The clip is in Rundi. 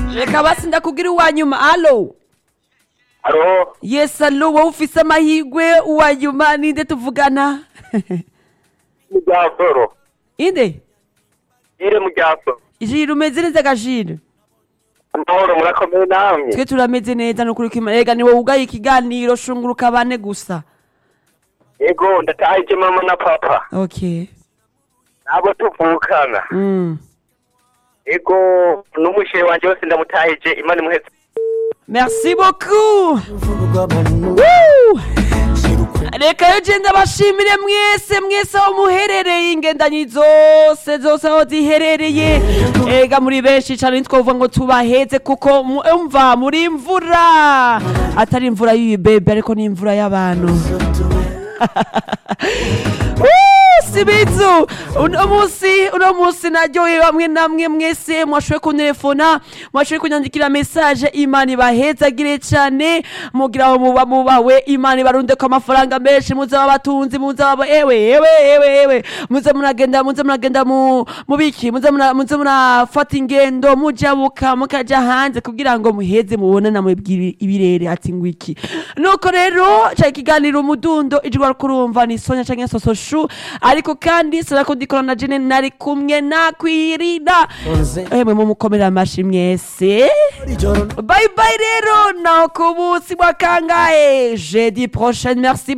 reka basi ndakubwira uwa nyuma alo Alo, yes alo wowe ufise amahirwe uwa nyuma ninde tuvugana Muryasoro. inde Ire Muryasoro. jire umeze neza gajire Amahoro murakomeye namwe. twe turameze neza nukuri kwima rega ni wowe ugaye ikiganiro shunguruka bane gusa Ego ndatahije mama na papa. okay Nabo tuvukana. mm. Ego n'umushere wanje wose ndamutahije Imana imuheze. merci beaucoup Woo! reka yo je ndabashimire mwese mwese aho muherereye ingendanyi zose zose aho ziherereye ega muri benshi cane ntitwovuga ngo tubaheze kuko mu- umva muri imvura atari imvura y'ibibebe ariko ni imvura y'abantu Woo, si bizu uno musi uno musi naryoheye bamwe namwe mwese mwashoboye kuntelefona mwashoboye kunyandikira message imana ibahezagire cane mugira aho muba mubawe imana ibarundeko amafaranga menshi muze babatunzi muze baba ewe ewe ewe ewe muze muragenda muze muragenda mu mubiki muze mura- muze murafata ingendo mujabuka mukaja hanze kugira ngo muheze mubone namwe bw'ibi- ibirere ati ngwiki nuko rero ca ikiganiro umudundo ijwi kurumva ni sonya canke sososhu ariko kandi sinako ndikora na jene nari kumwe nakwirida emwe mumukomera amashi mwese bye bye rero naho ku munsi wa kangahe jeudi prochaine merci